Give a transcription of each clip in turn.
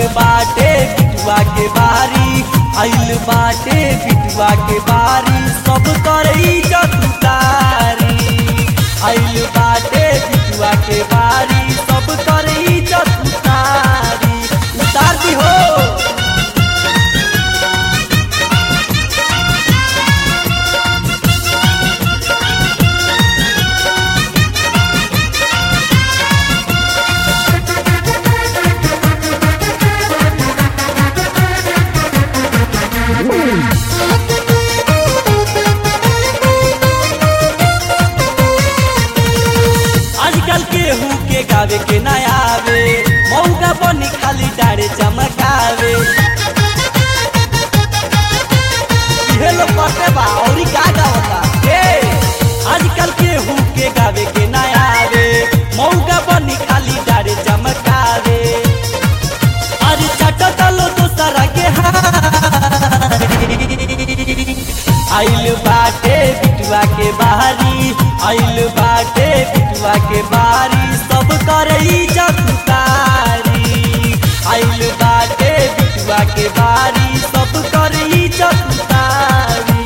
बाटे बिटुआ के बारी आइल बाटे बिटुआ के बारी सब कर इज्जत उतारी आइल बाटे बिटुआ के बारी सब कर इज्जत उतारी उतार दी हो आजकल केहू के गावे के ना आवे मौका बनी खाली डारे चमकावे इहे लोग करते बा औरी का गावता ए आजकल केहू के गावे के ना आवे मौका बनी खाली डारे चमकावे अरे चट चलो दूसरा के आइल बाटे बिटुआ के बारी आइल बाटे बिटुआ के बारी सब कर इज्जत उतारी आइल बाटे बिटुआ के बारी सब कर इज्जत उतारी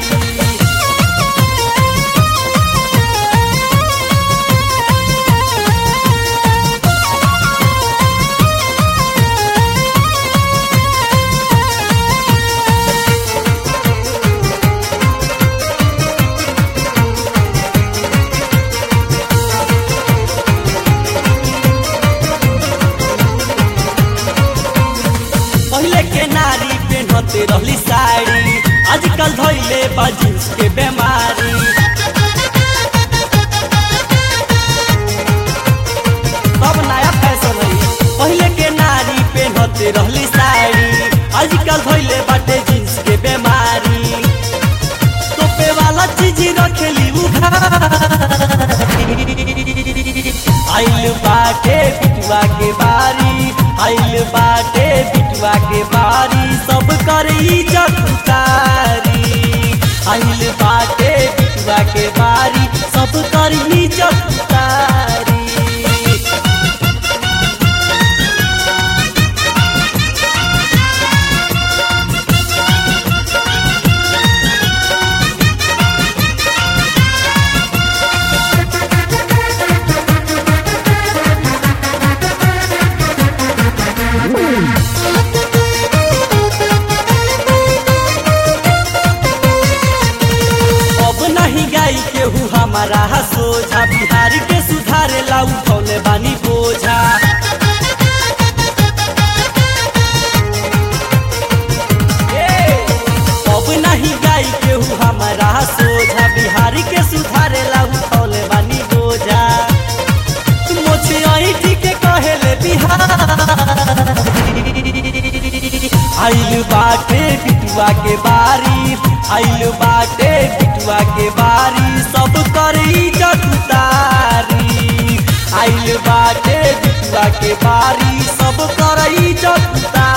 पहले के नारी पेन्हते रहली साड़ी आजकल धैले बा जींस के बीमारी सब नया फैशन है पहले के नारी पेन्हते रहली साड़ी आजकल धैले बाटे जींस के बीमारी तोपे वाला चीज रखेली आइल बाटे बिटुआ के बारी आइल बाटे बिटुआ के बारी सब कर इज्जत उतारी आइल बाटे बिटुआ के बारी सब कर इज्जत उतारी अब नहीं गाई केहू हमारा सोझा बिहार के सुधारे ला उठौले बानी बोझा ए, अब नहीं गाई केहू हमारा सोझा बिहार के सुधारे ला उठौले बानी बोझा मोछे ऐठी के कहेले बिहार आइल बाटे बिटुआ के बारी आइल बाटे बिटुआ के बारी सब कर इज्जत उतारी आइल बाटे बिटुआ के बारी सब कर इज्जत उतारी